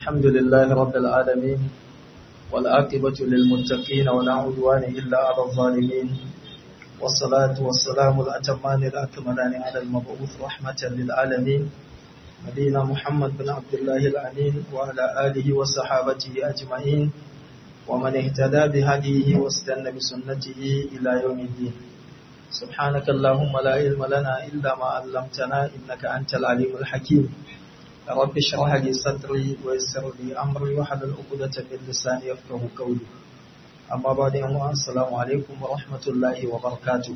الحمد لله رب العالمين والعاقبة للمتقين ولا عدوان إلا على الظالمين والصلاة والسلام الأتمان الأكملان على المبعوث رحمة للعالمين نبينا محمد بن عبد الله الأمين وعلى آله وصحابته أجمعين ومن اهتدى بهديه واستنى بسنته إلى يوم الدين سبحانك اللهم لا علم لنا إلا ما علمتنا إنك أنت العليم الحكيم رب اشرح لي صدري ويسر لي أمري وحلل عقدة من لساني يفقه قولي أما بعد السلام عليكم ورحمة الله وبركاته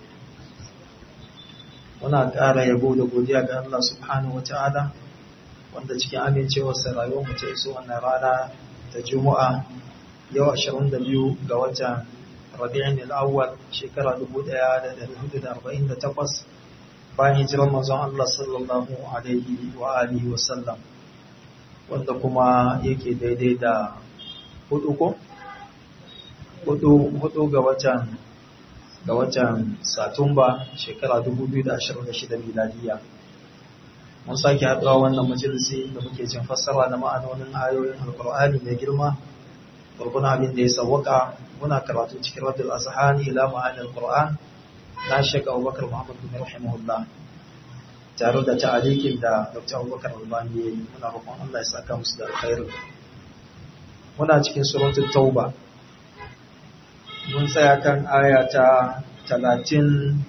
muna ƙara yabo da godiya ga Allah subhanahu wata'ala wanda cikin amincewarsa rayuwar mu ta iso wannan rana ta Juma'a yau 22 ga watan Rabi'in al-Awwal shekara 1448 bayan hijirar manzon Allah sallallahu alaihi wa alihi wa sallam wanda kuma yake daidai da hudu ko hudu hudu ga watan ga watan Satumba shekara 2026 miladiya mun sake haɗuwa wannan majalisi da muke jin fassara na ma'anonin ayoyin alkur'ani mai girma gurguna abin da ya sawwaka muna karatu cikin raddul azhani ila ma'anil qur'an na Sheikh Abubakar Muhammad bin rahimahullah tare da ta'alikin da Dr. Abubakar Albani ya yi muna roƙon Allah ya saka musu da alkhairu muna cikin suratul tauba mun tsaya kan aya ta 37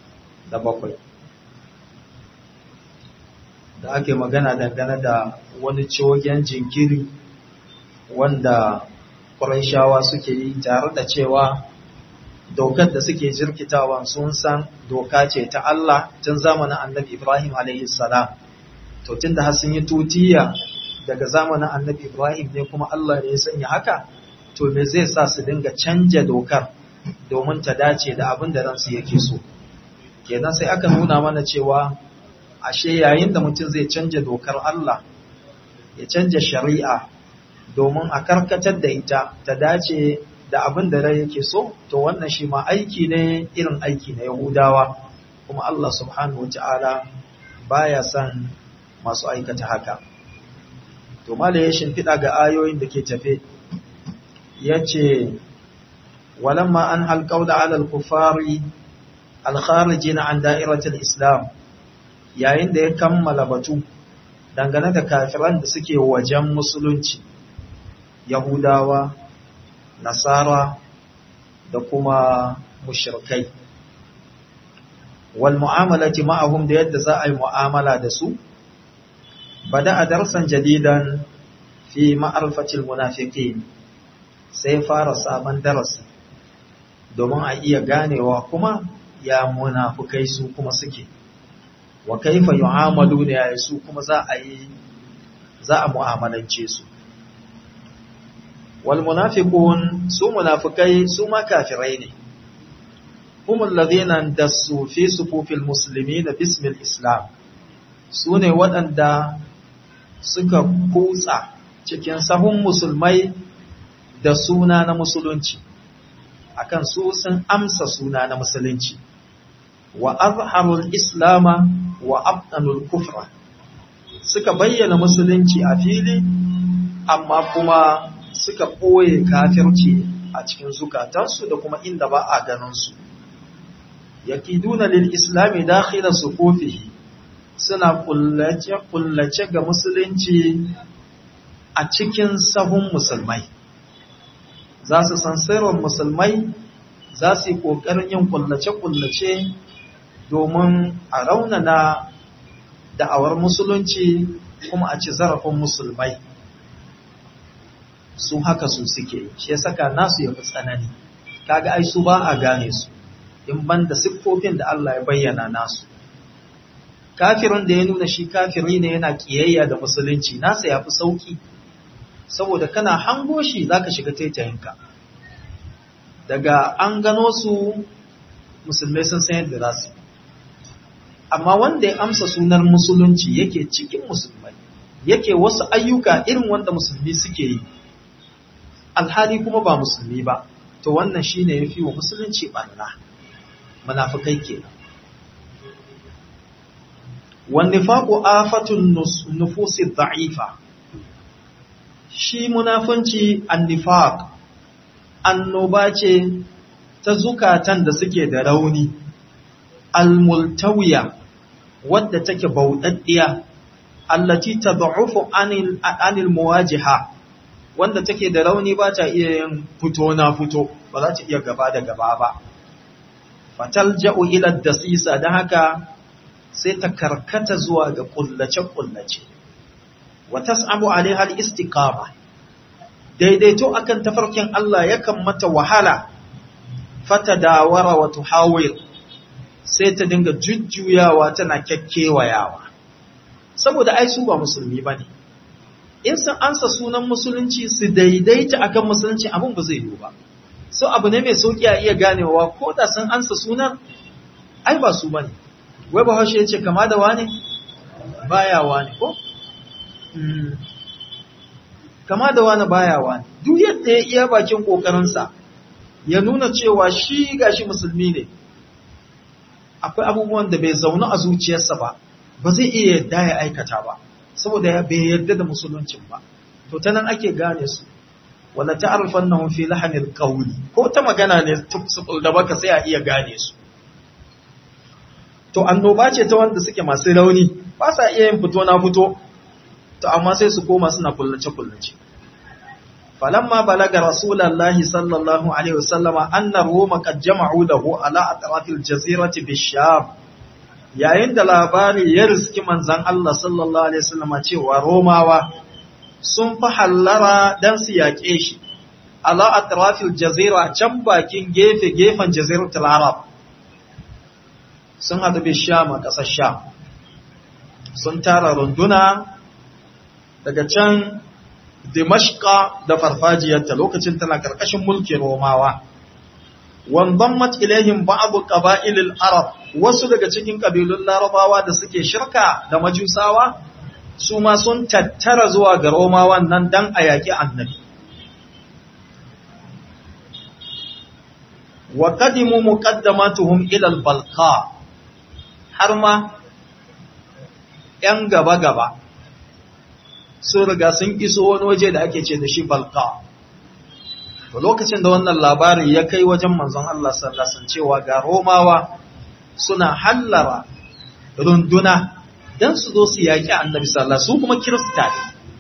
da ake magana dangane da wani cogen jinkiri wanda Qurayshawa suke yi tare da cewa dokar da suke jirkitawan sun san doka ce ta Allah tun zamanin annabi Ibrahim salam to tun da sun yi tutiya daga zamanin annabi Ibrahim ne kuma Allah ne ya sanya haka to me zai sa su dinga canja dokar domin ta dace da abin da ransu yake so kenan sai aka nuna mana cewa ashe yayin da mutum zai canja dokar Allah ya canja shari'a domin a karkatar da ita ta dace da abin da rai yake so to wannan shi ma aiki ne irin aiki na Yahudawa kuma Allah subhanahu wata'ala baya son masu aikata haka to mala ya shimfiɗa ga ayoyin da ke tafe yace walamma an halqaula ala al-kuffari al-kharijin an da'iratul islam yayin da ya kammala batu dangane da kafiran da suke wajen musulunci Yahudawa nasara da kuma mushrikai wal mu'amalati ma'ahum da yadda za a yi mu'amala da su bada a darsan jadidan fi ma'arfatil munafiqin sai fara sabon darasi domin a iya ganewa kuma ya munafukai su kuma suke wa kaifa yu'amalu da yayi su kuma za a yi za a mu'amalance su والمنافقون su munafikai su ma kafirai ne هم الذين اندسوا في صفوف المسلمين باسم الإسلام sune waɗanda suka kutsa cikin sahun musulmai da suna na musulunci akan su sun amsa suna na musulunci wa azharul islama wa abtanul kufra suka bayyana musulunci a fili amma kuma suka ɓoye kafirci a cikin zukatansu da kuma inda ba a ganinsu. Yakiduna lil islami dakhila sufufihi suna kullace ga musulunci a cikin sahun musulmai. Za su san sirrin musulmai za su yi ƙoƙarin yin kullace-kullace domin a raunana da'awar musulunci kuma a ci zarafin musulmai. su haka su suke shi ya saka nasu ya fi tsanani kaga ai su ba a gane su in ban da siffofin da Allah ya bayyana nasu kafirin da ya nuna shi kafiri ne yana kiyayya da musulunci nasa ya fi sauki saboda kana hango shi zaka shiga taitayinka daga an gano su musulmai sun san yadda za su amma wanda ya amsa sunar musulunci yake cikin musulmai yake wasu ayyuka irin wanda musulmi suke yi alhali kuma ba musulmi ba to wannan shine yafi wa musulunci barna munafikai kenan wan nifaqu afatun nufusi dha'ifa shi munafunci annifaq annoba ce ta zukatan da suke da rauni almultawiya wadda take bauɗaɗɗiya allati tad'ufu anil anil muwajiha wanda take da rauni ba ta iya yin fito na fito ba za ta iya gaba da gaba ba fatalja'u ila dasisa dan haka sai ta karkata zuwa ga kullace kullace wa tas'abu alaiha al-istiqama daidaito akan tafarkin Allah yakan mata wahala fatadawara wa tuhawir sai ta dinga jujjuyawa tana kyakkewayawa saboda ai su ba musulmi bane in sun ansa sunan musulunci su daidaita akan musulunci abin ba zai yiwu ba so abu ne mai sauki a iya ganewa ko da sun ansa sunan ai ba su bane wai ba haushe yace kama da wane baya wane ko kama da wane baya wane duk yadda ya iya bakin kokarinsa ya nuna cewa shi gashi musulmi ne akwai abubuwan da bai zaune a zuciyarsa ba ba zai iya yadda ya aikata ba saboda ya bai yarda da musuluncin ba to ta nan ake gane su wala ta'rifannahum fi lahanil qawli ko ta magana ne tufsul da baka sai a iya gane su to annoba ce ta wanda suke masu rauni ba sa iya yin fito na fito to amma sai su koma suna kullace kullace falamma balaga rasulullahi sallallahu alaihi wasallama anna roma qad jama'u lahu ala atrafil jazirati bisham yayin da labari ya riski manzan Allah sallallahu Alaihi wasallama cewa Romawa sun fi hallara don su yaƙe shi, ala atrafil jazira can bakin gefe-gefen jaziratul Arab sun haɗu bisham a ƙasar Sham, sun tara runduna daga can Dimashqa da farfajiyarta lokacin tana ƙarƙashin mulkin Romawa. wanzammat ilaihim ba'du qaba'ilil arab wasu daga cikin kabilun larabawa da suke shirka da majusawa su ma sun tattara zuwa ga romawan nan dan a yaki annabi wa qadimu muqaddamatuhum ila al-balqa har ma yan gaba gaba sun riga sun iso wani waje da ake ce da shi balqa To lokacin da wannan labari ya kai wajen manzon Allah sallallahu alaihi cewa ga Romawa suna hallara runduna dan su zo su yaki Annabi sallallahu su kuma Kirista ne.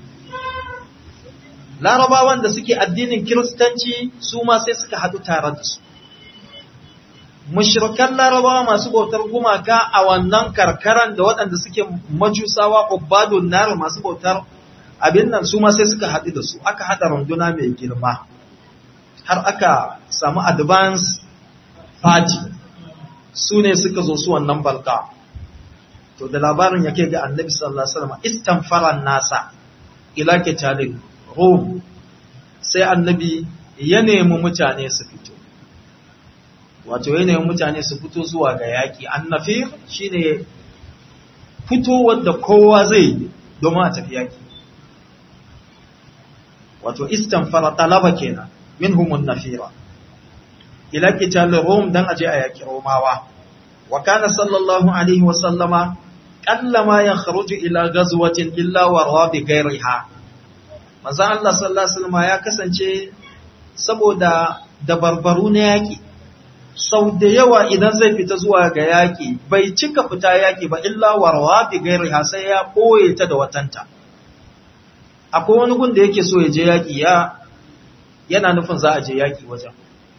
Larabawan da suke addinin Kiristanci su ma sai suka haɗu tare da su. Mushrikan Larabawa masu bautar gumaka a wannan karkaran da waɗanda suke majusawa ubadun nar masu bautar abin nan su ma sai suka haɗu da su aka haɗa runduna mai girma. har aka samu advance party su ne suka zo su wannan balka to da labarin yake ga annabi sallallahu alaihi wasallam istanfaran nasa ila kitalin rum sai annabi ya nemi mutane su fito wato ya nemi mutane su fito zuwa ga yaki annafir shine fito wanda kowa zai domin a tafi yaki wato istanfara talaba kenan منهم النفيرة إلى قتال الروم دان أجي أياك روماوا وكان صلى الله عليه وسلم قل ما يخرج إلى غزوة إلا وروا بغيرها manzo Allah sallallahu alaihi wasallam ya kasance saboda dabarbaru na yaki sau da yawa idan zai fita zuwa ga yaki bai cika fita yaki ba illa warwa bi gairiha sai ya koye ta da watanta akwai wani gun da yake so ya je yaki ya yana nufin za a je yaƙi wajen.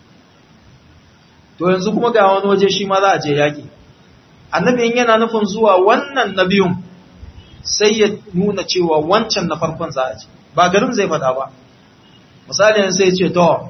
To yanzu kuma ga wani waje shi ma za a je yaƙi. Annabi yana nufin zuwa wannan na biyun sai ya nuna cewa wancan na farkon za a je. Ba garin zai faɗa ba. Misali yanzu sai ce, to,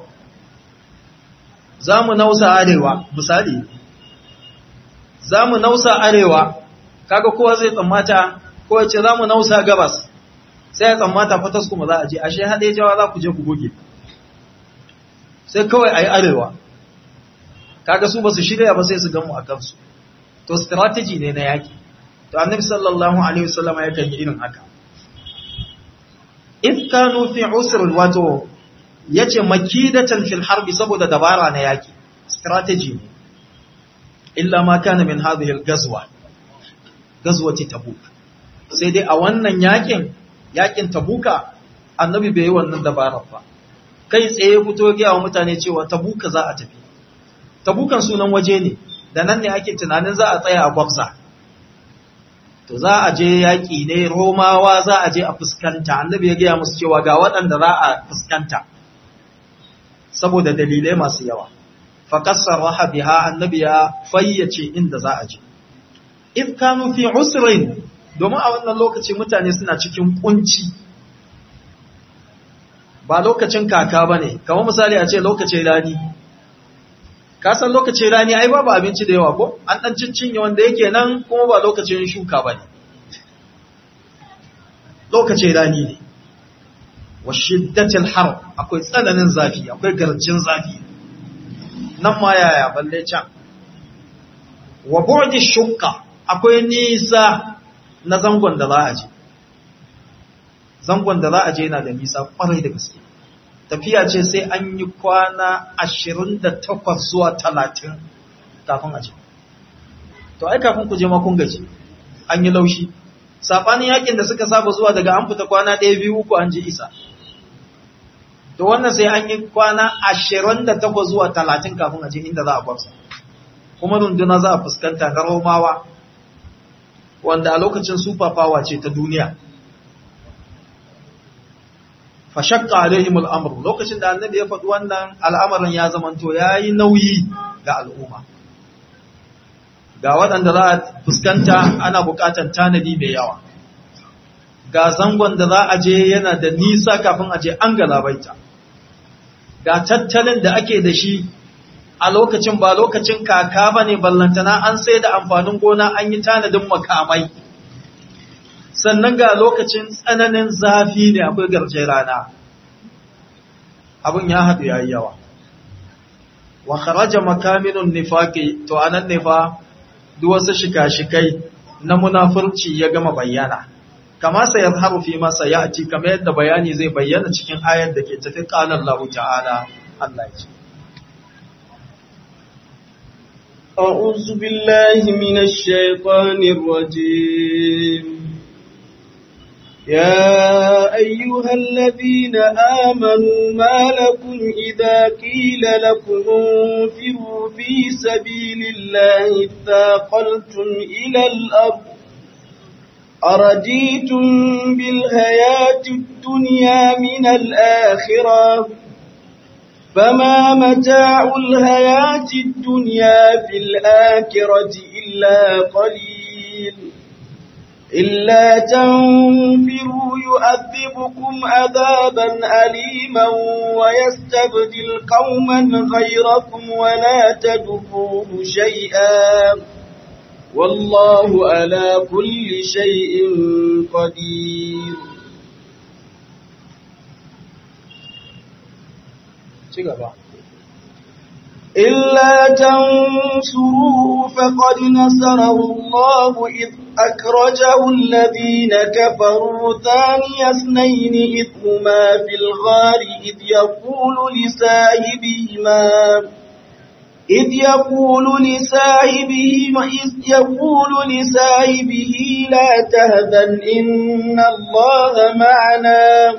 za mu nausa arewa, misali, za mu nausa arewa, kaga kowa zai tsammata, ko ya ce za mu nausa gabas, sai ya tsammata fatas kuma za a je, ashe haɗe jawa za ku je ku goge. sai kawai a yi arewa kaga su ba su shirya ba sai su gamu a kansu to strategy ne na yaki to annabi sallallahu alaihi wasallam ya kan yi irin haka if kanu fi usr wato yace makidatan fil harbi saboda dabara na yaki strategy ne illa ma kana min hadhihi al gazwa gazwati tabuk sai dai a wannan yakin yakin tabuka annabi bai yi wannan dabarar ba kai tsaye fito gaya wa mutane cewa tabuka za a tafi tabukan sunan waje ne da nan ne ake tunanin za a tsaya a gwabza to za a je yaƙi ne romawa za a je a fuskanta annabi ya gaya musu cewa ga waɗanda za a fuskanta saboda dalilai masu yawa faƙasar raha biha annabi ya fayyace inda za a je if kanu fi usrin domin a wannan lokaci mutane suna cikin kunci ba lokacin kaka ba ne kamar misali a ce lokacin rani ka san lokacin rani ai babu abinci da yawa ko an dan cincinye wanda yake nan kuma ba lokacin shuka bane lokacin rani ne wa shiddatil har akwai tsananin zafi akwai garjin zafi nan ma yaya balle can wa bu'di shukka akwai nisa na zangon da za a je zangon da za a je yana da nisa kwarai da gaske tafiya ce sai an yi kwana ashirin da takwas zuwa talatin kafin a je. To, ai kafin ku je makon gaji, an yi laushi. Saɓanin yakin da suka saba zuwa daga an fita kwana ɗaya biyu uku an ji isa. To, wannan sai an yi kwana ashirin da takwas zuwa talatin kafin a je inda za a gwamsa. Kuma runduna za a fuskanta na Romawa, wanda a lokacin super power ce ta duniya. fashakka alaihim al'amr lokacin da annabi ya faɗi wannan al'amarin ya zamanto yayi nauyi ga al'umma ga waɗanda za a fuskanta ana buƙatar tanadi mai yawa ga zangon da za a je yana da nisa kafin a je an galabaita ga tattalin da ake da shi a lokacin ba lokacin kaka ba ne ballantana an sai da amfanin gona an yi tanadin makamai sannan ga lokacin tsananin zafi ne akwai garje rana abin ya haɗu ya yi yawa wa kharaja makaminun nifaqi to anan ne fa duk wasu shika-shikai na munafurci ya gama bayyana kama sai ya zaharu fi masa ya ci kamar yadda bayani zai bayyana cikin ayar da ke tafi qala Allah ta'ala Allah ya ce أعوذ بالله من الشيطان الرجيم يا أيها الذين آمنوا ما لكم إذا قيل لكم انفروا في سبيل الله اثاقلتم إلى الأرض أرجيتم بالحياة الدنيا من الآخرة فما متاع الحياة الدنيا في الآخرة إلا قليل إلا تنفروا يؤذبكم عذابا أليما ويستبدل قوما غيركم ولا تدفوه شيئا والله على كل شيء قدير إلا تنصروه فقد نصره الله إذ أكرجه الذين كفروا ثاني اثنين إذ هما في الغار إذ يقول لساهبهما إذ يقول لساهبه إذ يقول لساهبه لا تهزن إن الله معنا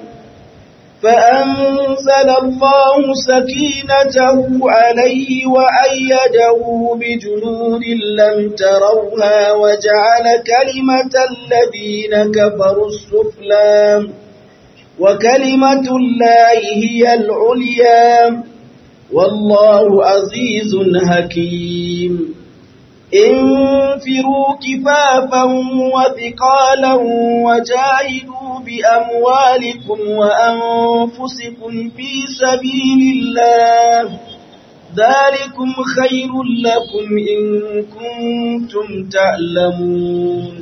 فأنزل الله سكينته عليه وأيده بجنود لم تروها وجعل كلمة الذين كفروا السفلى وكلمة الله هي العليا والله عزيز حكيم انفروا كفافا وثقالا وجاهدوا بأموالكم وأنفسكم في سبيل الله ذلكم خير لكم إن كنتم تعلمون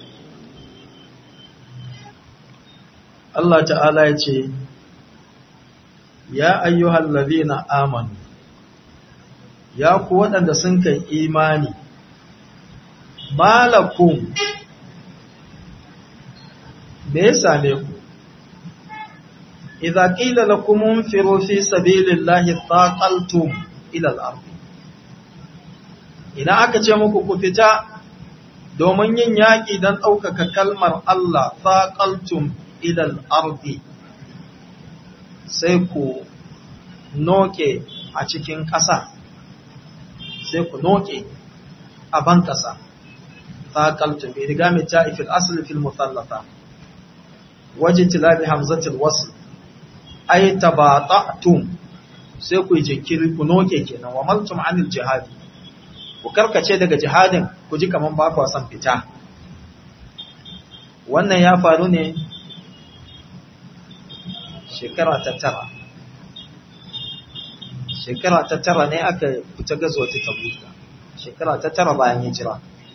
Allah ta'ala ya ce, Ya ayyuhal ladhina amanu, ya ku waɗanda sun kai imani, malakum, me ya same ku, idza qila lakum unfiru fi sabilillahi thaqaltum ila al-ard idan aka ce muku ku fita domin yin yaƙi don ɗaukaka kalmar Allah thaqaltum ila al-ard sai ku noke a cikin ƙasa sai ku noke a ban ƙasa faƙaltu bai riga mai ta'ifil asali fil musallata wajen tilabi hamzatul wasu ai tabata'tum sai ku yi jinkiri ku noke kenan wa maltum anil jihadi ku karkace daga jihadin ku ji kaman ba ku san fita wannan ya faru ne shekara ta tara shekara ta tara ne aka fita gazo ta tabuka shekara ta tara bayan hijira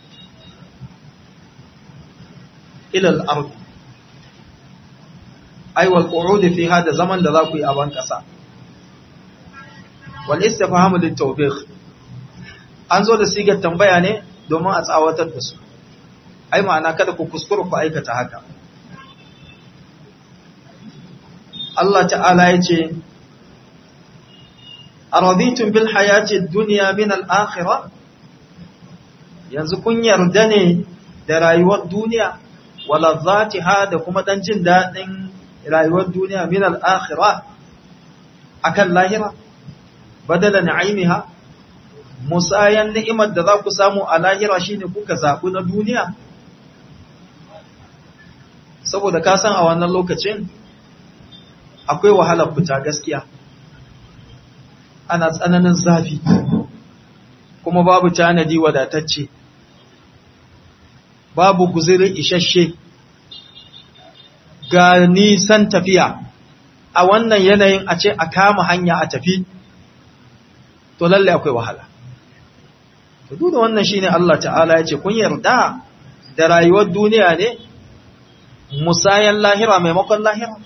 ilal ardi ai wal qu'ud fi hada zaman da za ku yi a ban kasa wal istifhamu lit tawbih an zo da sigar tambaya ne domin a tsawatar da su ai ma'ana kada ku kuskura ku aikata haka Allah ta'ala ya ce araditun bil hayati dunya min al akhirah yanzu kun yarda ne da rayuwar duniya wala zatiha da kuma dan jin dadin rayuwar duniya min al akhirah akan lahira badala na'imiha musayan ni'imar da za ku samu a lahira shine kuka zaɓi na duniya saboda ka san a wannan lokacin akwai wahalar fita gaskiya ana tsananin zafi kuma babu tanadi wadatacce babu guzirin isasshe ga nisan tafiya a wannan yanayin a ce a kama hanya a tafi to lalle akwai wahala to duk da wannan shine Allah ta'ala ya ce kun yarda da rayuwar duniya ne musayan lahira maimakon lahira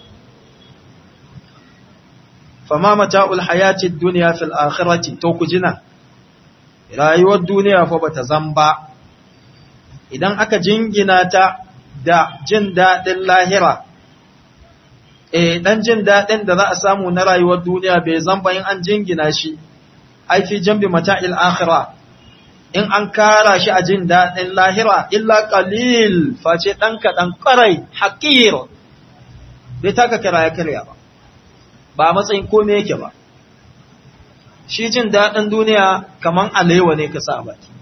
fama mata'ul hayatid dunya fil akhirati to ku jina rayuwar duniya fa bata zamba idan aka jingina ta da jin dadin lahira eh dan jin dadin da za a samu na rayuwar duniya bai zamba in an jingina shi ai fi jambi mata'il akhirah in an kara shi a jin daɗin lahira illa qalil face ɗan kaɗan ƙarai haƙir bai taka kira ya karya ba ba matsayin kome yake ba shi jin daɗin duniya kaman alewa ne ka sa a baki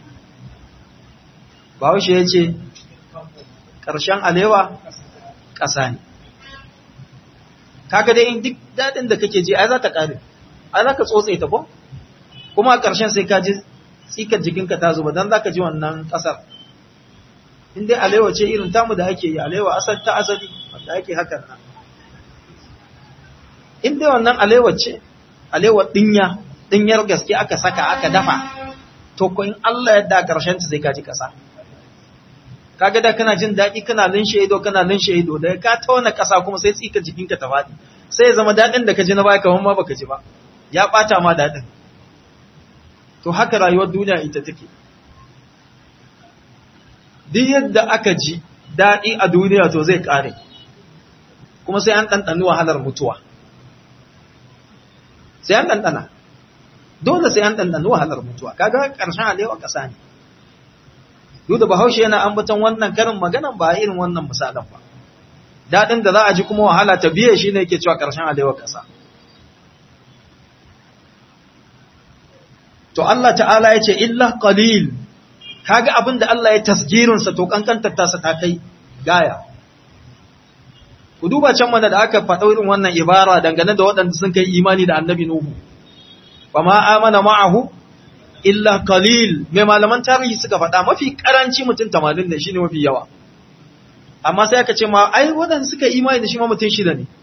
bahaushe ya ce ƙarshen alewa ƙasa ne kaga dai in duk daɗin da kake ji ai za ta ƙare ai za ka tsotse ta ko kuma a ƙarshen sai ka ji tsikar jikinka ta zuba don za ka ji wannan ƙasar in dai alewa ce irin tamu da ake yi alewa asal ta asali wanda ake hakan nan in dai wannan alewa ce alewa dinya dinyar gaske aka saka aka dafa to ko in Allah yadda ƙarshen ta sai ka ji ƙasa kaga da kana jin daɗi kana linshe ido kana linshe ido da ka tauna ƙasa kuma sai tsikar jikinka ta faɗi sai ya zama daɗin da ka ji na baya kamar ma baka ji ba ya ɓata ma daɗin to haka rayuwar duniya ita take duk yadda aka ji daɗi a duniya to zai ƙare kuma sai an ɗanɗani wahalar mutuwa sai an ɗanɗana dole sai an ɗanɗani wahalar mutuwa kaga ƙarshen alewa ƙasa ne duk da bahaushe yana ambaton wannan karin maganan ba irin wannan misalan ba daɗin da za a ji kuma wahala ta biye shi ne ke cewa ƙarshen alewa ƙasa to Allah ta'ala ya ce illa qalil kaga abin da Allah ya tasgirinsa to kankantar tasa ta kai gaya ku duba can mana da aka faɗa irin wannan ibara dangane da waɗanda sun kai imani da annabi Nuhu fa ma amana ma'ahu illa qalil mai malaman tarihi suka faɗa mafi karanci mutum 80 ne shine mafi yawa amma sai aka ce ma ai waɗanda suka imani da shi ma mutum shida ne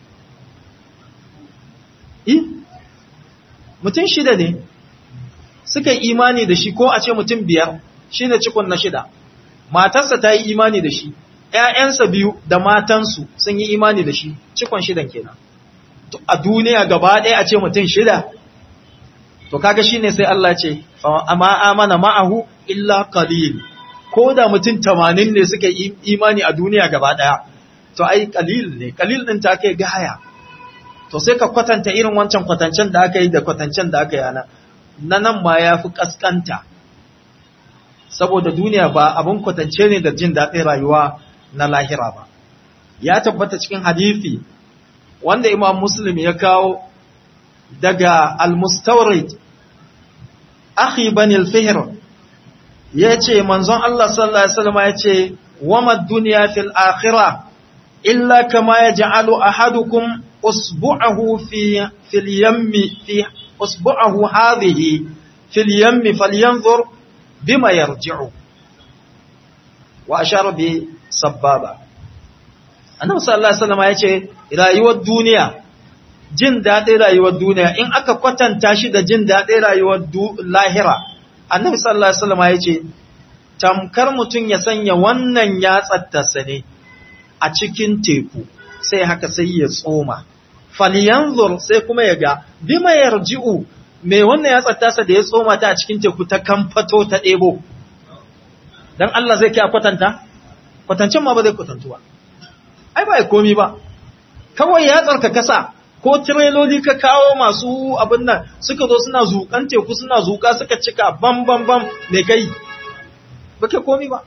eh mutum shida ne suka yi imani da shi ko a ce mutum biyar shi ne cikon na shida matarsa ta yi imani da shi ‘ya'yansa biyu da matansu sun yi imani da shi cikon shidan kenan a duniya gaba ɗaya a ce mutum shida to kaga shi ne sai Allah ce amma amana ma'ahu illa qalil ko da mutum tamanin ne suka yi imani a duniya gaba ɗaya to ai qalil ne qalil ɗin ta kai gaya to sai ka kwatanta irin wancan kwatancen da aka yi da kwatancen da aka yi ana na nan ma ya fi ƙasƙanta saboda duniya ba abin kwatance ne da jin daɗin rayuwa na lahira ba ya tabbata cikin hadithi wanda imam muslim ya kawo daga al-mustawrid akhi bani al-fihr yace manzon Allah sallallahu alaihi wasallam yace wama dunya fil akhirah illa kama yaj'alu ahadukum usbu'ahu fi fil yammi fi usbu'ahu hadhihi fil yammi falyanzur bima yarji'u wa ashara bi sababa annabi sallallahu alaihi wasallam yace rayuwar duniya jin daɗin rayuwar duniya in aka kwatanta shi da jin daɗin rayuwar lahira annabi sallallahu alaihi wasallam yace tamkar mutum ya sanya wannan yatsattasa ne a cikin teku sai haka sai ya tsoma falyanzur sai kuma ya ga bima yarji'u me wannan yatsattasa da ya tsoma ta a cikin teku ta kamfato ta ɗebo dan Allah zai kai kwatanta kwatancin ma ba zai kwatantu ba ai ba komi ba kawai yatsar ka kasa ko tireloli ka kawo masu abin nan suka zo suna zukan teku suna zuka suka cika bam bam bam me kai ba ke komi ba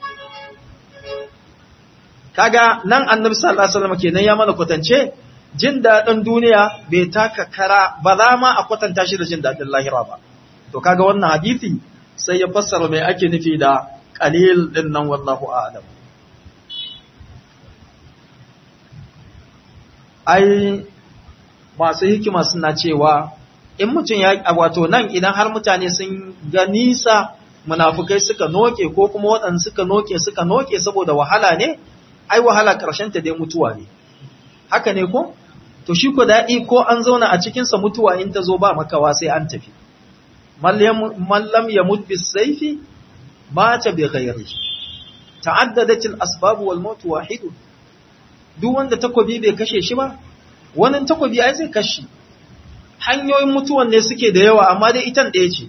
kaga nan annabi sallallahu alaihi wasallam kenan ya mana kwatance jin dadin duniya bai taka kara ba za ma a kwatanta shi da jin dadin lahira ba to kaga wannan hadisi sai ya fassara mai ake nufi da qalil din nan wallahu a'lam ai masu hikima suna cewa in mutum ya wato nan idan har mutane sun ga nisa munafukai suka noke ko kuma waɗanda suka noke suka noke saboda wahala ne ai wahala ƙarshen ta dai mutuwa ne haka ne ko to shi ko daɗi ko an zauna a cikinsa mutuwa in ta zo ba makawa sai an tafi mallam ya mutu bis saifi mata bi ghairi ta'addadat al asbab wal maut wahid duk wanda takobi bai kashe shi ba wannan takobi ai zai kashe hanyoyin mutuwan ne suke da yawa amma dai itan ɗaya ce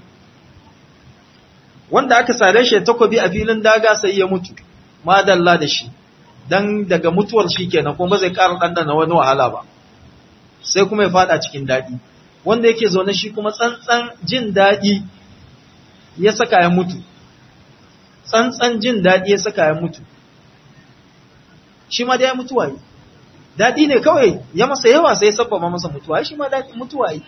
wanda aka sare shi takobi a filin daga sai ya mutu madalla da shi dan daga mutuwar shi kenan kuma ba zai ƙara ɗanɗana wani wahala ba sai kuma ya fada cikin daɗi wanda yake zaune shi kuma tsantsan jin daɗi ya saka ya mutu tsantsan jin daɗi ya saka ya mutu shi ma da ya mutuwa yi daɗi ne kawai ya masa yawa sai ya sabbaba masa mutuwa shi ma daɗi mutuwa yi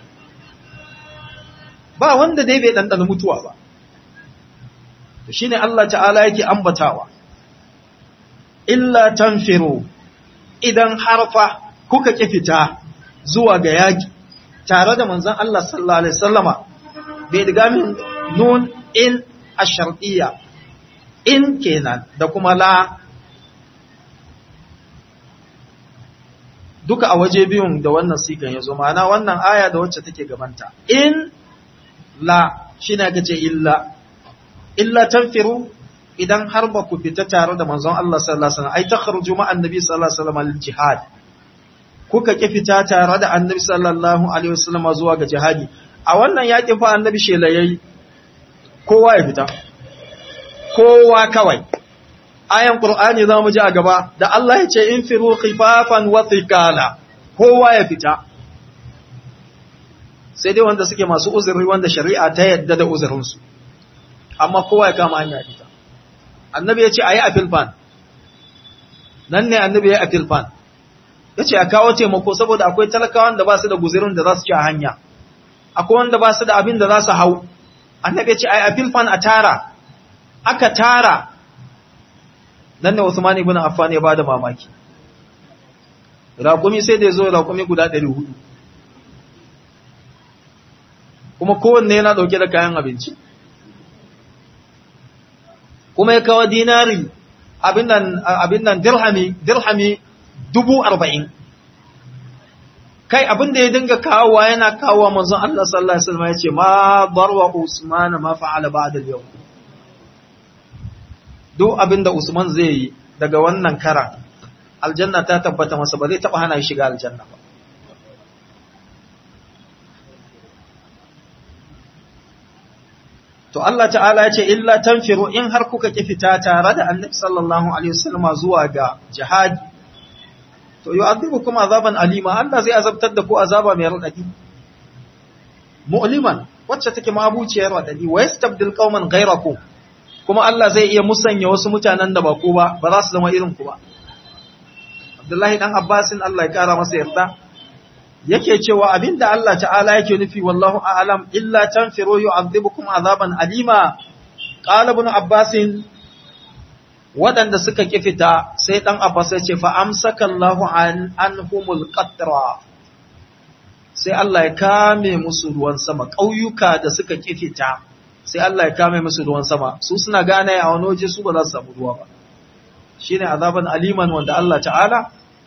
ba wanda dai bai ɗanɗana mutuwa ba to shine Allah ta'ala yake ambatawa illa tanfiru idan harfa kuka ki fita zuwa ga yaki tare da manzon Allah sallallahu alaihi wasallama bai diga min nun in ashartiyya in kenan da kuma la duka a waje biyun da wannan sigan ya zo ma'ana wannan aya da wacce take gabanta in la shine aka ce illa illa tanfiru idan har ba ku fita tare da manzon Allah sallallahu alaihi wasallam ai takhruju ma annabi sallallahu alaihi wasallam lil jihad kuka ki fita tare da annabi sallallahu alaihi wasallam zuwa ga jihadi a wannan yakin fa annabi shela yayi kowa ya fita kowa kawai ayan qur'ani zamu ji a gaba da Allah ya ce infiru khifafan wa thiqala kowa ya fita sai dai wanda suke masu uzuri wanda shari'a ta yadda da uzurinsu amma kowa ya kama hanya fita annabi ya ce a yi a filfan nan ne annabi ya yi a filfan ya ce a kawo taimako saboda akwai talakawan da ba su da guzirin da za su ci a hanya akwai wanda ba su da abin da za su hau annabi ya ce a yi a filfan a tara aka tara nan ne Usman ibn Affan ya bada mamaki raƙumi sai da ya zo raƙumi guda 400 kuma kowanne yana ɗauke da kayan abinci kuma ya kawo dinari abin nan dirhami dirhami dubu arba'in kai abin da ya dinga kawowa yana kawowa manzon Allah sallallahu alaihi wasallam ya ce ma barwa Usman ma fa'ala ba'da yau duk abin da Usman zai yi daga wannan kara aljanna ta tabbata masa ba zai taba hana shi shiga aljanna ba To Allah ta'ala ya ce, Illa tanfiru in har kuka ki fita tare da annabi sallallahu Alaihi wasallama zuwa ga jihadi, to yi azabu kuma azaban alima, Allah zai azabtar da ku azaba mai raɗaɗi. Mu'liman, wacce take mabuciyar raɗaɗi, wa ya stabdil ƙauman gairaku, kuma Allah zai iya musanya wasu mutanen da ba ku ba, ba za su zama irin ku ba. Abdullahi ɗan Abbasin Allah ya ƙara masa yarda, yake cewa abinda Allah ta'ala yake nufi wallahu a'lam illa tanfiru yu'adhibukum azaban alima qala ibn abbas wadanda suka kifita sai dan abbas ya ce fa amsaka Allahu an anhumul qatra sai Allah ya kame musu ruwan sama ƙauyuka da suka kifita sai Allah ya kame musu ruwan sama su suna gane a wani waje su ba za su samu ruwa ba shine azaban aliman wanda Allah ta'ala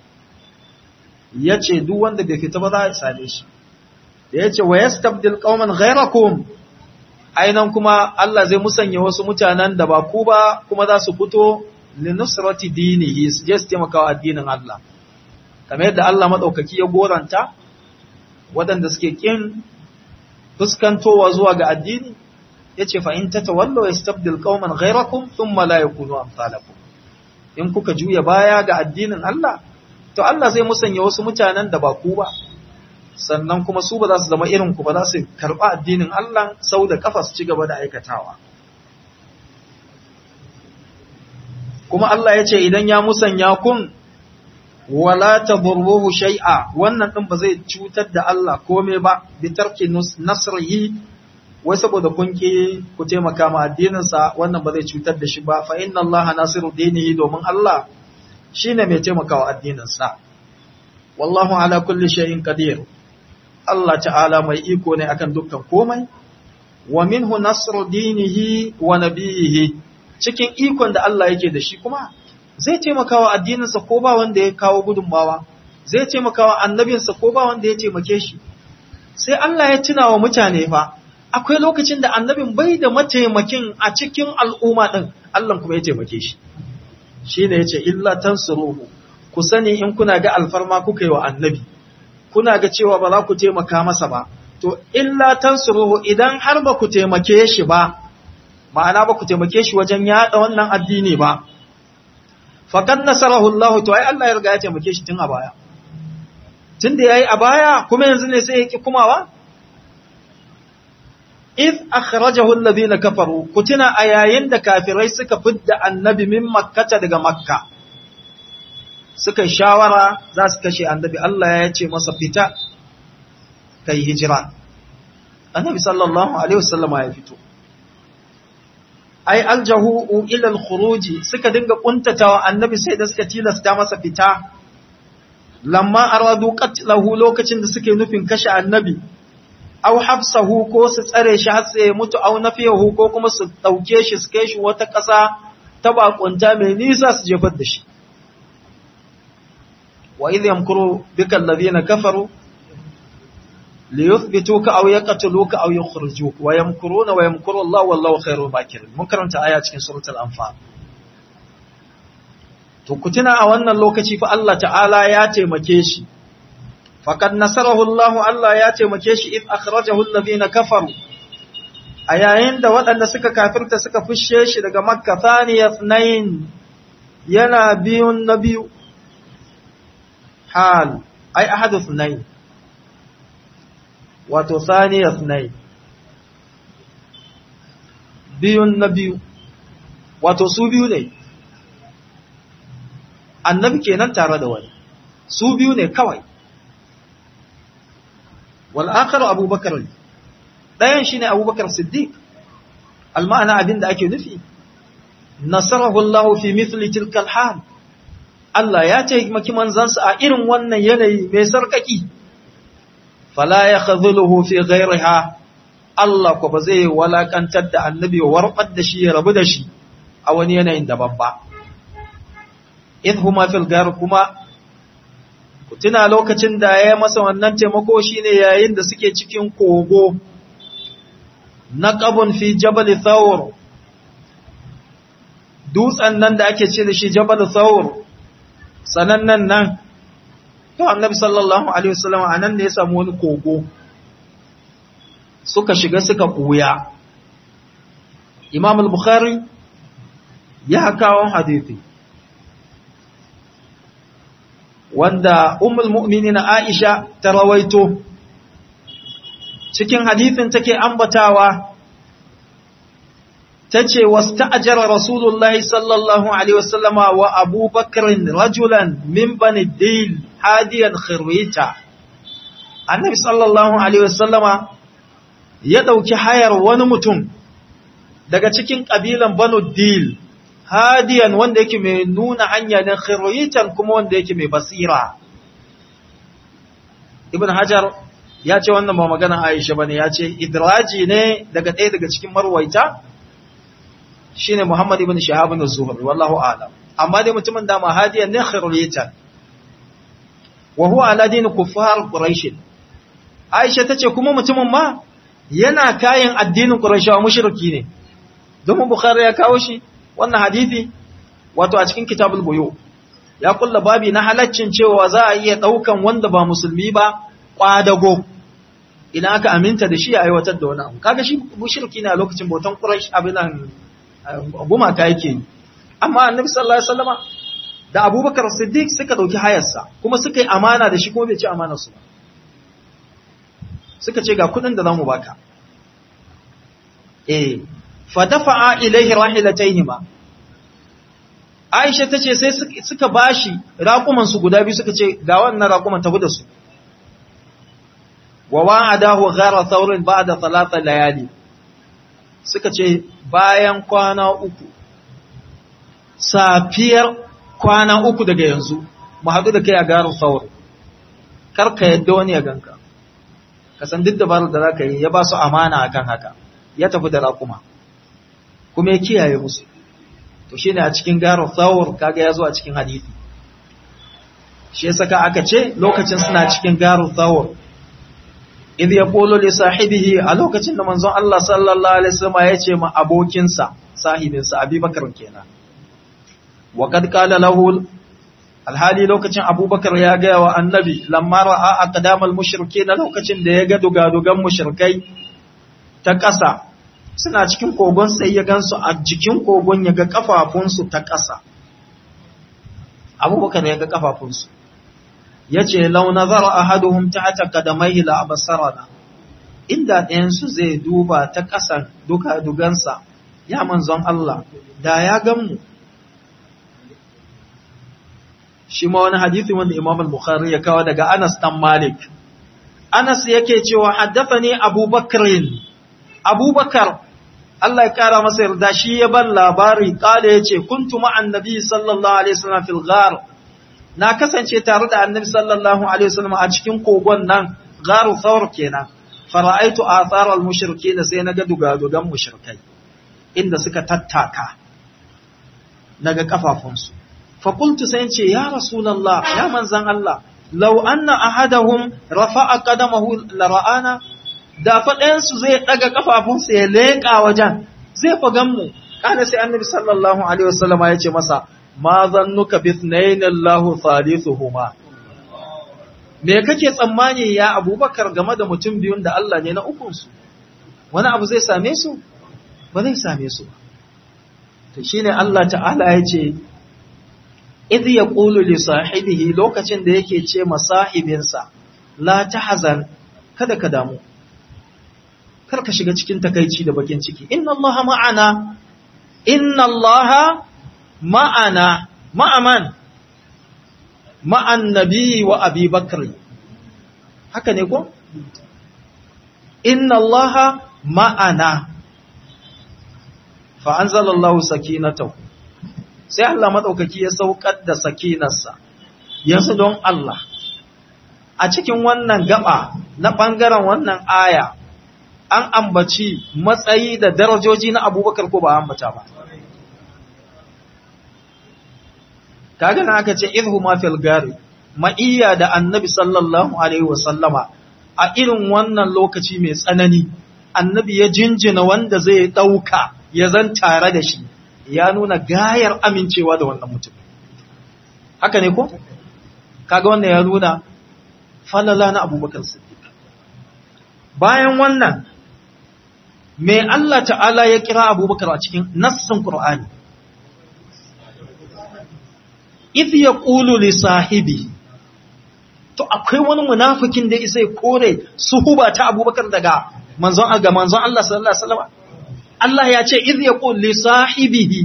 ya ce duk wanda bai fita ba za a same shi da ya ce wa yastabdil qauman ghayrakum ainan kuma Allah zai musanya wasu mutanen da ba ku ba kuma za su fito li nusrati dinihi su je su taimaka wa addinin Allah kamar yadda Allah madaukaki ya goranta waɗanda suke kin fuskantowa zuwa ga addini yace fa in tatawallu yastabdil qauman ghayrakum thumma la yakunu amsalakum in kuka juya baya ga addinin Allah to Allah zai musanya wasu mutanen da ba ku ba sannan kuma su ba za su zama irin ku ba za su karɓa addinin Allah sau da kafa su ci gaba da aikatawa kuma Allah ya ce idan ya musanya kun wala taburruhu shay'a wannan din ba zai cutar da Allah komai ba bi tarki nasrihi wai saboda kun ki ku taimaka ma addinin sa wannan ba zai cutar da shi ba fa inna Allah nasiru dinihi domin Allah shine mai taimakawa addinin sa wallahu ala kulli shay'in qadir Allah ta'ala mai iko ne akan dukkan komai wa minhu nasru dinihi wa nabiyihi cikin ikon da Allah yake da shi kuma zai taimakawa addininsa ko ba wanda ya kawo gudunmawa zai taimakawa annabinsa ko ba wanda ya taimake shi sai Allah ya tuna wa mutane fa akwai lokacin da annabin bai da mataimakin a cikin al'umma din Allah kuma ya taimake shi shine yace illa tansuruhu ku sani in kuna ga alfarma kuka yi wa annabi kuna ga cewa ba za ku taimaka masa ba to illa tansuruhu idan har ba ku taimake shi ba ma'ana ba ku taimake shi wajen yada wannan addini ba faqad nasarahu Allah to ai Allah ya riga ya taimake shi tun a baya tunda yayi a baya kuma yanzu ne sai ya ki kumawa if akhrajahu alladhina kafaru kutina a yayin da kafirai suka fidda annabi min makkata daga makka suka shawara za su kashe annabi Allah ya ce masa fita kai hijira annabi sallallahu alaihi wasallama ya fito ai aljahu ila alkhuruji suka dinga kuntatawa annabi sai da suka tilasta masa fita lamma aradu qatlahu lokacin da suke nufin kashe annabi aw habsahu ko su tsare shi har sai ya mutu aw nafiyahu ko kuma su dauke shi su kai shi wata ƙasa ta bakunta mai nisa su jefar da shi wa idh yamkuru bika alladhina kafaru liyuthbituka aw yaqtuluka aw yukhrijuka wa yamkuruna wa yamkuru Allah wallahu khairul makirin mun karanta aya cikin suratul anfal to kutuna a wannan lokaci fa Allah ta'ala ya taimake shi faqad nasarahu Allah Allah ya taimake shi id akhrajahu alladhina kafaru a yayin da waɗanda suka kafirta suka fushe shi daga makka thaniyat nain yana biyun na biyu hal ai ahadu nain wato thaniyat nain biyun na biyu wato su biyu ne annabi kenan tare da wani su biyu ne kawai wal akharu abubakar dayan shine abubakar siddiq alma'ana abin da ake nufi nasarahu Allah fi mithli tilka hal Allah ya taimaki manzansa a irin wannan yanayi mai sarkaki fala yakhذuluhu fi ghayriha Allah ko ba zai walakantar da annabi warbar da shi ya rabu da shi a wani yanayin daban ba idhuma fil gar kuma ku tuna lokacin da ya masa wannan taimako shine yayin da suke cikin kogo naqabun fi jabal thawr dutsen nan da ake ce da shi jabal thawr sanannan nan to annabi sallallahu alaihi wasallam anan ne ya samu wani kogo suka shiga suka buya imam al-bukhari ya kawo hadisi wanda ummul mu'minin Aisha ta rawaito cikin hadisin take ambatawa tace wasta'jara rasulullahi sallallahu alaihi wasallama wa Abu Bakr rajulan min bani Dil hadiyan khirwita annabi sallallahu alaihi wasallama ya dauki hayar wani mutum daga cikin kabilan banu dil hadiyan wanda yake mai nuna hanya ne khiritan kuma wanda yake mai basira ibn hajar ya ce wannan ba magana aisha bane ya ce idraji ne daga ɗaya daga cikin marwaita shine muhammad ibn shahab ibn zuhri wallahu a'lam amma dai mutumin da mahadiyan ne khiritan wa huwa ala din kuffar quraish aisha tace kuma mutumin ma yana kayan addinin quraishawa mushriki ne domin bukhari ya kawo shi wannan hadisi wato a cikin kitabul buyu ya kulla babi na halaccin cewa za a iya daukan wanda ba musulmi ba kwadago idan aka aminta da shi a aiwatar da wani abu kaga shi mushriki ne a lokacin bautan quraish abin nan gumaka yake yi amma annabi sallallahu alaihi wasallama da abubakar siddiq suka dauki hayarsa kuma suka yi amana da shi kuma bai ci amanar su ba suka ce ga kudin da zamu baka eh fa dafa'a ilaihi rahilataihima Aisha tace sai suka bashi raƙuman su guda biyu suka ce ga wannan raƙuman tafi da su wa wa'adahu ghara thawrin ba'da thalatha layali suka ce bayan kwana uku safiyar kwana uku daga yanzu mu haɗu da kai a garin thawr kar ka yadda wani ya ganka ka san duk dabarar da zaka yi ya ba su amana akan haka ya tafi da raƙuma kuma ya kiyaye musu to shine a cikin garin thawr kaga ya zo a cikin hadisi shi yasa ka aka ce lokacin suna cikin garin thawr idh yaqulu li sahibihi a lokacin da manzon Allah sallallahu alaihi wasallam ya ce ma abokinsa sahibinsa Abubakar kenan wa kad qala lahu alhali lokacin Abubakar ya ga wa annabi lamma ra'a aqdamal mushrikeen lokacin da ya ga dugadugan mushrikai ta ƙasa suna cikin kogon sai ya gansu a jikin kogon ya ga kafafunsu ta ƙasa Abubakar ya ga kafafunsu ya ce lau nazara ahaduhum tahta qadamaihi la absarana inda ɗayansu zai duba ta ƙasan duka dugansa ya manzon Allah da ya ganmu shi ma wani hadisi wanda Imam al-Bukhari ya kawo daga Anas dan Malik Anas yake cewa haddathani Abu Bakrin Abu Bakar Allah ya kara masa yarda shi ya ban labari kale yace kuntu ma'an nabi sallallahu alaihi wasallam fil ghar na kasance tare da annabi sallallahu alaihi wasallam a cikin kogon nan garu thawr kenan fara'aitu athar al-mushrikeen sai naga dugadugan mushrikai inda suka tattaka naga kafafunsu fa qultu sai ce ya rasulullah ya manzan Allah law anna ahadahum rafa'a qadamahu la ra'ana da fa su zai daga kafafunsa ya leka wajen zai fa mu kana sai annabi sallallahu alaihi wasallam ya ce masa ma zannuka bithnayn Allahu thalithuhuma me kake tsammani ya Abubakar game da mutum biyun da Allah ne na ukun su wani abu zai same su ba zai same su ba to shine Allah ta'ala ya ce idh yaqulu li sahibihi lokacin da yake ce ma sahibinsa la tahzan kada ka damu kar ka shiga cikin takaici da bakin ciki inna allaha ma'ana inna allaha ma'ana ma'aman ma'an nabi wa abi bakri haka ne ko inna allaha ma'ana fa anzalallahu sakinatahu sai Allah madaukaki ya saukar da sakinarsa yanzu don Allah a cikin wannan gaba na bangaren wannan aya an ambaci matsayi da darajoji na abubakar ko ba ambata ba kaga na aka ce idhu ma fil gari ma'iyya da annabi sallallahu alaihi wasallama a irin wannan lokaci mai tsanani annabi ya jinjina wanda zai dauka ya zan tare da shi ya nuna gayar amincewa da wannan mutum haka ne ko kaga wannan ya nuna falala na abubakar siddiq bayan wannan me Allah ta'ala ya kira abubakar a cikin nassin Qur'ani idh yaqulu li sahibi to akwai wani munafikin da isai kore suhuba ta abubakar daga manzon ga manzon Allah sallallahu alaihi wasallam Allah ya ce idh yaqul li sahibihi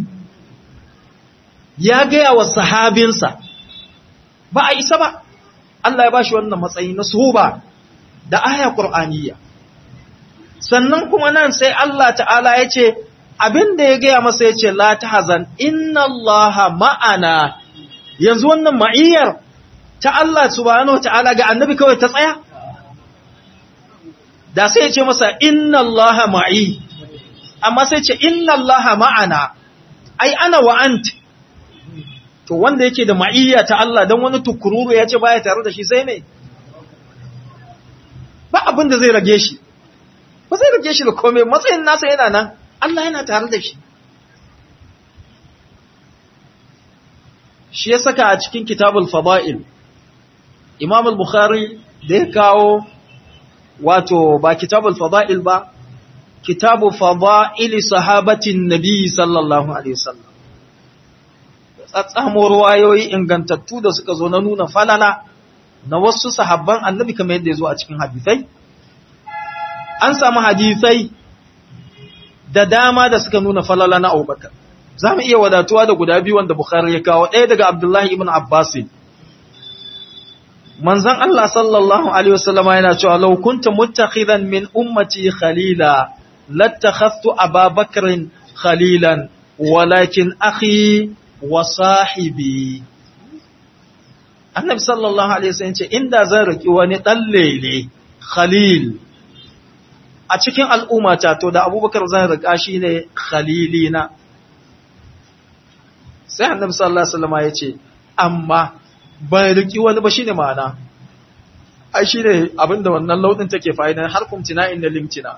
ya gaya wa sahabinsa ba a isa ba Allah ya bashi wannan matsayi na suhuba da aya qur'aniyya sannan kuma nan sai Allah ta'ala ya ce abin da ya gaya masa ya ce la tahzan inna allaha ma'ana yanzu wannan ma'iyyar ta Allah subhanahu ta'ala ga annabi kawai ta tsaya da sai ya ce masa inna allaha ma'i amma sai ce inna allaha ma'ana ai ana wa ant to wanda yake da ma'iyya ta Allah dan wani tukururu ya ce baya tare da shi sai ne ba abin da zai rage shi ba zai rage shi da komai matsayin nasa yana nan Allah yana tare da shi shi ya saka a cikin kitabul fada'il imam al-bukhari da ya kawo wato ba kitabul fada'il ba kitabu fada'ili sahabatin nabi sallallahu alaihi wasallam tsatsamo ruwayoyi ingantattu da suka zo na nuna falala na wasu sahabban annabi kamar yadda ya zo a cikin hadisai an samu hadisai da dama da suka nuna falala na abubakar za mu iya wadatuwa da guda biyu wanda bukhari ya kawo ɗaya daga abdullahi ibn abbas manzon Allah sallallahu alaihi wasallama yana cewa law kunta muttakhidan min ummati khalila lattakhadhtu ababakrin khalilan walakin akhi wa sahibi annabi sallallahu alaihi wasallam ce inda zan riki wani dan lele khalil a cikin al'ummata to da abubakar zan rika shi ne khalilina sai annabi sallallahu alaihi wasallam ya ce amma ban riki wani ba shine ma'ana ai shine abinda wannan laudin take fa'ida har kumtina inda limtina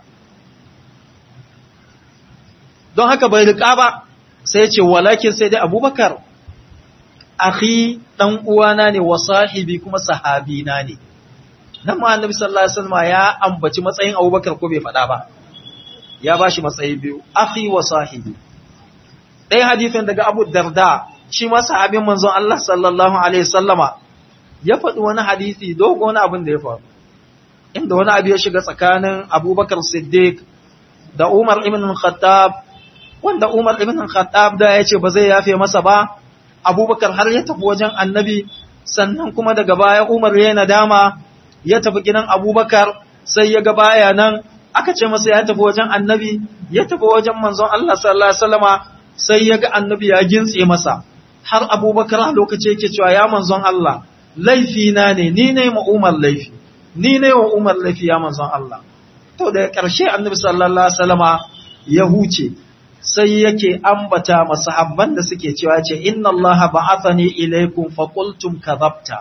don haka bai rika ba sai ya ce walakin sai dai abubakar akhi dan uwana ne wa sahibi kuma sahabina ne nan ma annabi sallallahu alaihi wasallam ya ambaci matsayin abubakar ko bai faɗa ba ya bashi matsayi biyu akhi wa sahibi ɗaya hadisin daga abu darda shi ma sahabin manzon Allah sallallahu alaihi wasallama ya faɗi wani hadisi dogo wani abin da ya faru inda wani abu ya shiga tsakanin abubakar siddiq da umar ibn khattab wanda umar ibn khattab da ya ce ba zai yafe masa ba abubakar har ya tafi wajen annabi sannan kuma daga baya umar ya nadama ya tafi gidan abubakar sai ya ga baya nan aka ce masa ya tafi wajen annabi ya tafi wajen manzon Allah sallallahu alaihi wasallama sai ya ga annabi ya gintse masa har abubakar a lokaci yake cewa ya manzon Allah laifi na ne ni ne ma umar laifi ni ne wa umar laifi ya manzon Allah to da ƙarshe annabi sallallahu alaihi wasallama ya huce sai yake ambata masahabban da suke cewa ce inna allaha ba'athani ilaykum fa qultum kadhabta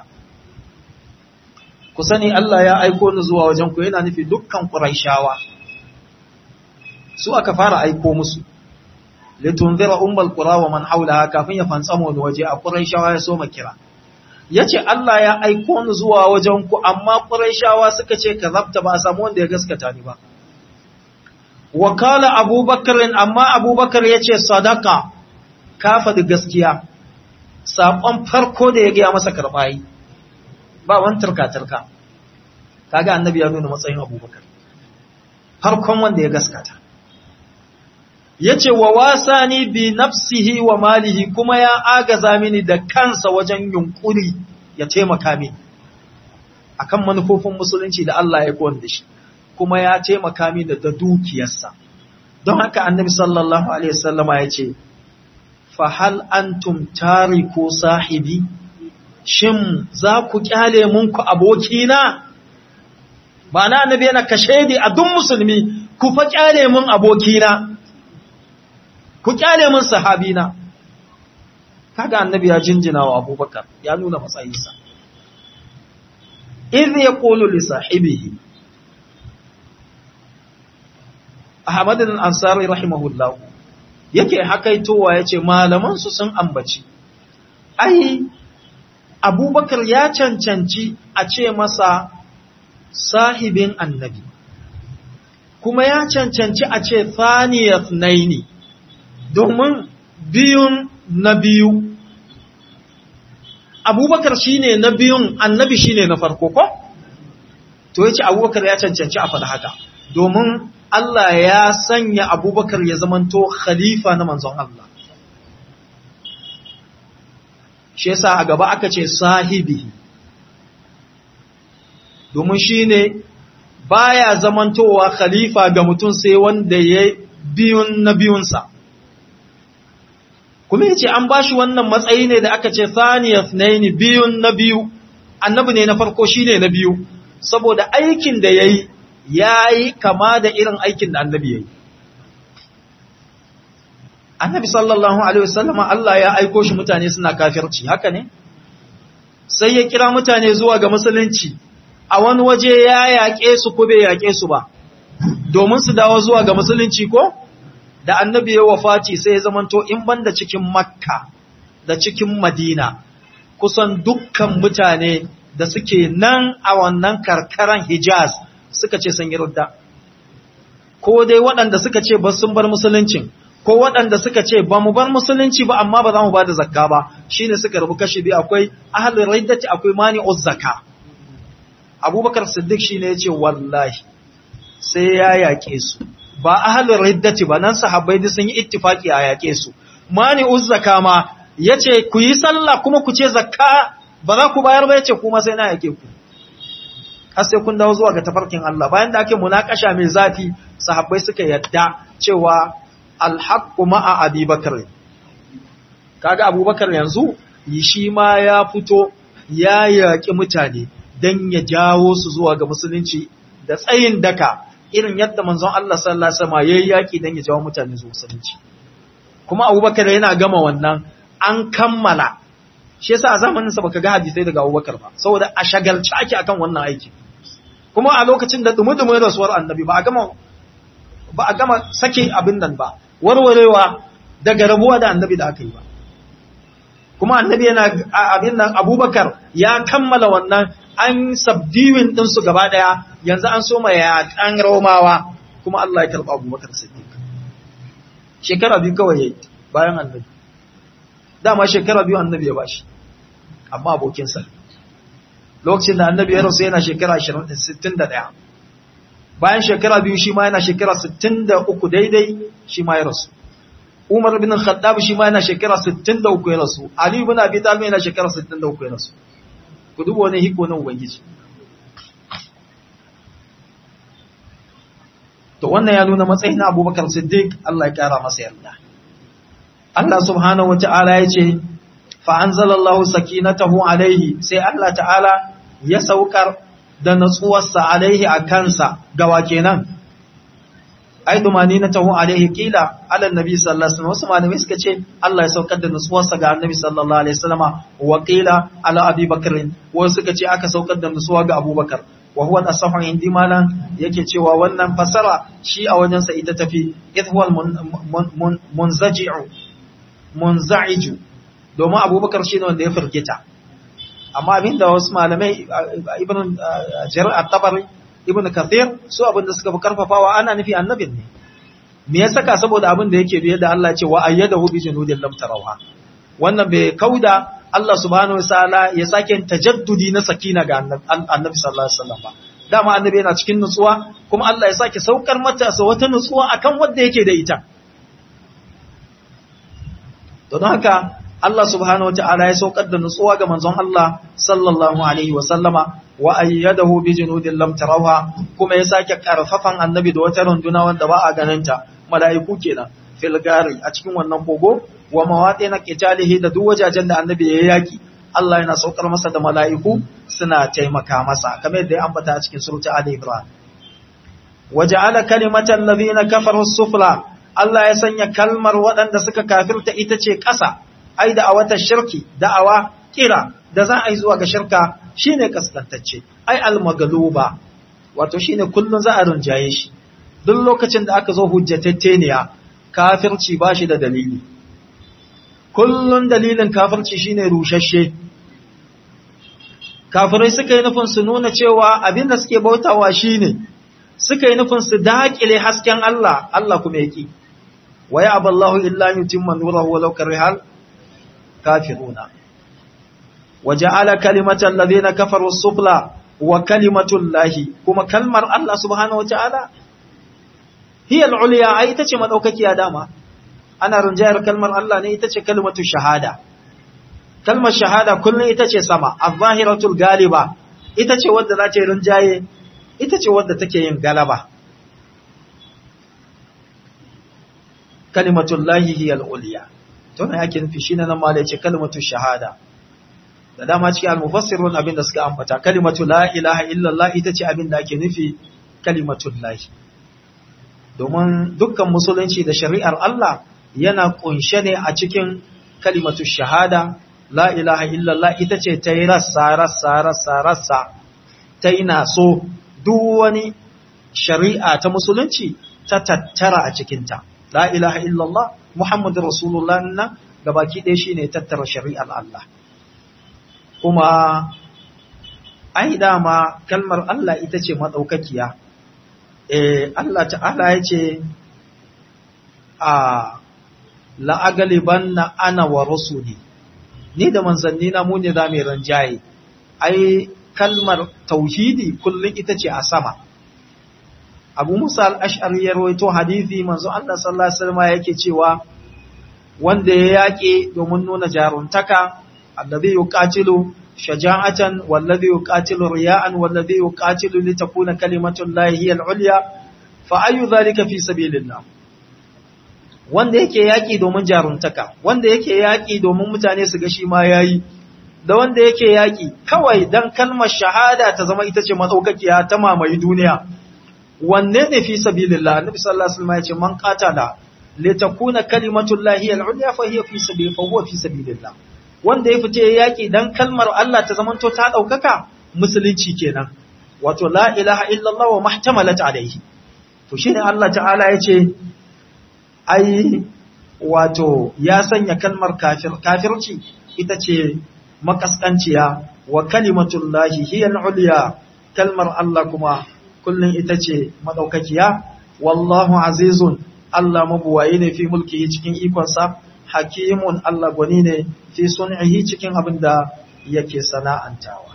ku sani Allah ya aiko ni zuwa wajen ku yana nufi dukkan quraishawa su aka fara aiko musu litunzira ummul qura wa man hawlaha kafin ya fantsamo ni waje a quraishawa ya so kira yace Allah ya aiko ni zuwa wajen ku amma quraishawa suka ce kadhabta ba a samu wanda ya gaskata ni ba wakala abubakar amma abubakar ya ce sadaka ka faɗi gaskiya saƙon farko da ya gaya masa karɓayi ba wani turka-turka kaga annabi ya nuna matsayin abubakar farkon wanda ya gaskata ya ce wa wasa ni bi nafsihi wa malihi kuma ya agaza mini da kansa wajen yunkuri ya taimaka mini akan manufofin musulunci da Allah ya kowanne da shi kuma ya taimaka mini da dukiyarsa don haka annabi sallallahu alaihi wasallama ya ce fa hal antum tariku sahibi shin za ku kyale mun ku abokina ba na annabi yana kashe a duk musulmi ku fa kyale mun abokina ku kyale mun sahabina kaga annabi ya jinjina wa abubakar ya nuna matsayinsa idh yaqulu li sahibihi Ahmad al-Ansari rahimahullah yake hakaitowa yace malaman su sun ambaci ai Abubakar ya cancanci a ce masa sahibin annabi kuma ya cancanci a ce thaniyat naini domin biyun na biyu Abubakar shine na biyun annabi shine na farko ko to yace Abubakar ya cancanci a faɗa haka domin Allah ya sanya abubakar ya zamanto khalifa na manzon Allah. Shi yasa a gaba aka ce sahibi, domin shi ne baya zamantowa khalifa ga mutum sai wanda ya biyun na biyunsa kuma yace an bashi wannan matsayi ne da aka ce thaniyat naini biyun na biyu annabi ne na farko shine na biyu saboda aikin da yayi yayi kama da irin aikin da annabi yayi annabi sallallahu alaihi wasallama Allah ya aiko shi mutane suna kafirci haka ne sai ya kira mutane zuwa ga musulunci a wani waje ya yaƙe su ko bai yaƙe su ba domin su dawo zuwa ga musulunci ko da annabi ya wafati sai ya zamanto in banda cikin makka da cikin madina kusan dukkan mutane da suke nan a wannan karkaran hijaz suka ce sun yi rudda ko dai waɗanda suka ce ba sun bar musuluncin ko waɗanda suka ce ba mu bar musulunci ba amma ba za mu ba da zakka ba shine suka rubu kashi biyu akwai ahlul riddati akwai mani'uz zakka abubakar siddiq shine yace wallahi sai ya yake su ba ahlul riddati ba nan sahabbai duk sun yi ittifaki a yake su mani'uz zakka ma yace ku yi sallah kuma ku ce zakka ba za ku bayar ba yace kuma sai na yake ku har sai kun dawo zuwa ga tafarkin Allah bayan da ake munakasha mai zafi sahabbai suka yadda cewa alhaqqu ma'a abubakar kaga abubakar yanzu shi ma ya fito ya yaki mutane dan ya jawo su zuwa ga musulunci da tsayin daka irin yadda manzon Allah sallallahu alaihi wasallam yayi yaki dan ya jawo mutane zuwa musulunci kuma abubakar yana gama wannan an kammala shi yasa a zamanin sa baka ga hadisai daga abubakar ba saboda a shagalci ake akan wannan aiki kuma a lokacin da dumudumin rasuwar annabi ba a gama ba a gama sake abin nan ba warwarewa daga rabuwa da annabi da aka yi ba kuma annabi yana abin nan abubakar ya kammala wannan an sabdiwin ɗinsu gaba ɗaya yanzu an soma yaƙan romawa kuma Allah ya karɓa abubakar siddiq shekara biyu kawai yayi bayan annabi dama shekara biyu annabi ya bashi amma abokinsa lokacin da annabi ya rasu yana shekara 61 bayan shekara biyu shi ma yana shekara 63 daidai shi ma ya rasu Umar bin Khattab shi ma yana shekara 63 ya rasu Ali ibn Abi Talib yana shekara 63 ya rasu ku duba wani hiko na ubangiji to wannan ya nuna matsayin Abubakar Siddiq Allah ya kara masa yarda Allah subhanahu wata'ala ya ce fa anzalallahu sakinatahu alaihi sai Allah ta'ala ya saukar da natsuwarsa alaihi a kansa gawa kenan ai dumani na taho alaihi kila ala nabi sallallahu alaihi wasallam wasu malamai suka ce Allah ya saukar da nutsuwarsa ga annabi sallallahu alaihi wasallam wa qila ala abi bakr wasu suka ce aka saukar da nutsuwa ga abubakar wa huwa asahu indi malan yake cewa wannan fasara shi a wajen sa ita tafi idh huwa munzaji'u munza'iju domin abubakar shi ne wanda ya firgita amma abinda wasu malamai ibn jarir at-tabari ibn kathir su abinda suka fi karfafawa ana nufi annabin ne me ya saka saboda abin da yake biye da Allah ce wa ayyadahu bi junudin lam tarawha wannan bai kauda Allah subhanahu wataala ya sake tajaddudi na sakina ga annabi sallallahu alaihi wasallam ba dama annabi yana cikin nutsuwa kuma Allah ya sake saukar mata sa wata nutsuwa akan wanda yake da ita don haka Allah subhanahu wataala ya saukar da nutsuwa ga manzon Allah sallallahu alaihi wasallama wa ayyadahu bi junudin lam tarawha kuma ya sake karfafan annabi da wata runduna wanda ba a ganinta mala'iku kenan fil gari a cikin wannan kogo wa mawaɗi qitalihi da duk wajajen da annabi ya yaki Allah yana saukar masa da mala'iku suna taimaka masa kamar yadda ya ambata a cikin surata Ali Ibrahim waja'ala kalimatal ladina kafaru sufla Allah ya sanya kalmar waɗanda suka kafirta ita ce ƙasa ai da a wata shirki da'awa kira da za a yi zuwa ga shirka shine kaskantacce ai almagaluba wato shine kullun za a rinjaye shi duk lokacin da aka zo hujjatatteniya kafirci ba shi da dalili kullun dalilin kafirci shine rushashe kafirai suka yi nufin su nuna cewa abin da suke bautawa shine suka yi nufin su daƙile hasken Allah Allah kuma yaki wa ya aballahu illa yutimma nurahu walau karihal kafiruna وجعل كلمة الذين كفروا السفلى وكلمة الله كما كلمة الله سبحانه وتعالى هي العليا أي تتش مدوكك يا داما أنا رنجاير كلمة الله ني تتش كلمة الشهادة كلمة الشهادة كل تتش سما الظاهرة الغالبة itace wadda za ta rinjaye ita ce wadda take yin galaba kalimatullahi hiya al-ulya to ne ake nufi shine nan ma da yace kalimatu shahada da dama cikin al-mufassirun abinda suka ambata kalimatu la ilaha illallah ita ce abinda ake nufi kalimatullahi domin dukkan musulunci da shari'ar Allah yana kunshe ne a cikin kalimatu shahada la ilaha illallah ita ce ta yi rassa rassa rassa rassa ta yi naso duk wani shari'a ta musulunci ta tattara a cikinta la ilaha illallah muhammadu rasulullah na gabaki ɗaya shi ne tattara shari'ar Allah kuma ai dama kalmar Allah ita ce maɗaukakiya eh Allah ta'ala ya ce a la'agaliban na ana wa rasuli ni da manzanni na mu ne za mu ranjaye ai kalmar tauhidi kullum ita ce a sama abu musa al'ash'ari ya rawaito hadithi manzo Allah sallallahu alaihi wasallam yake cewa wanda ya yaƙe domin nuna jaruntaka alladhi yuqatilu shaja'atan walladhi yuqatilu riya'an walladhi yuqatilu litakuna kalimatu llahi hiya al-ulya fa ayu dhalika fi sabilillah wanda yake yaƙi domin jaruntaka wanda yake yaƙi domin mutane su ga shi ma yayi da wanda yake yaƙi kawai dan kalmar shahada ta zama ita ce matsaukakiya ta mamaye duniya wanne ne fi sabilillah annabi sallallahu alaihi wasallam ya ce man qatala li takuna kalimatullahi al-ulya fa hiya fi sabil fa huwa fi sabilillah wanda ya fita yaƙi dan kalmar Allah ta zamanto ta daukaka musulunci kenan wato la ilaha illallah wa mahtamalat alaihi to shine Allah ta'ala ya ce ai wato ya sanya kalmar kafir kafirci ita ce makaskanciya wa kalimatullahi hiya al-ulya kalmar Allah kuma kullun ita ce madaukakiya wallahu azizun Allah mabuwayi ne fi mulkihi cikin ikonsa hakimun Allah gwani ne fi sun'ihi cikin abin da yake sana'antawa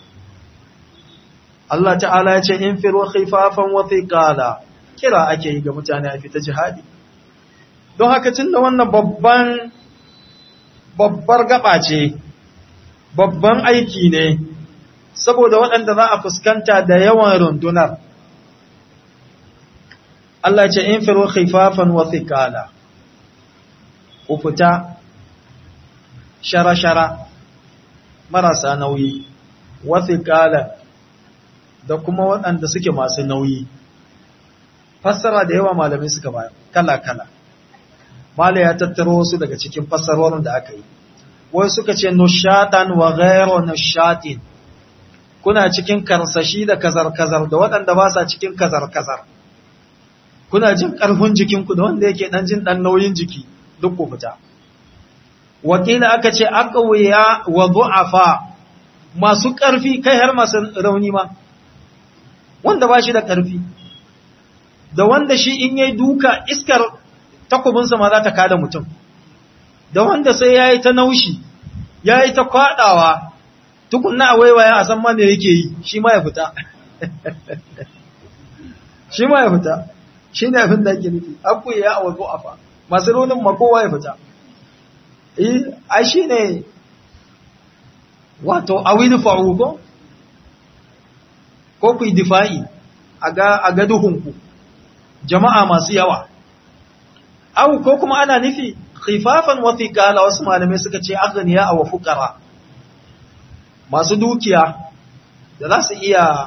Allah ta'ala ya ce in firu khifafan wa thiqala kira ake yi ga mutane a fita jihadi don haka tun da wannan babban babbar gaba ce babban aiki ne saboda waɗanda za a fuskanta da yawan rundunar Allah ce in firu khifafan wa thiqala ku fita shara-shara marasa nauyi wa thiqala da kuma waɗanda suke masu nauyi fassara da yawa malamai suka bayar kala-kala Mala ya tattaro wasu daga cikin fassarorin da aka yi. Wai suka ce nushatan wa ghairu nushatin. Kuna cikin karsashi da kazar-kazar da waɗanda ba sa cikin kazar-kazar. Kuna jin ƙarfin jikinku da wanda yake ɗan jin ɗan nauyin jiki duk ku fita. Wakila aka ce aqwiya wa du'afa masu ƙarfi kai har masu rauni ma. Wanda ba shi da ƙarfi. Da wanda shi in yayi duka iskar takubinsa ma za ta kada mutum, da wanda sai ya yi ta naushi, ya yi ta kwaɗawa, tukunna a waiwaya a san ma me yake yi, shi ma ya fita. Shi ma ya fita, shi ne abin da ake nufi, abu ya a wazo afa, masu raunin ma kowa ya fita. Eh, ai shi ne, wato, a wani fa'u ko? Ko ku yi difa'i a ga duhunku, jama'a masu yawa. Au ko kuma ana nufi khifafan wa thiqala wasu malamai suka ce aghniya wa fuqara masu dukiya da za su iya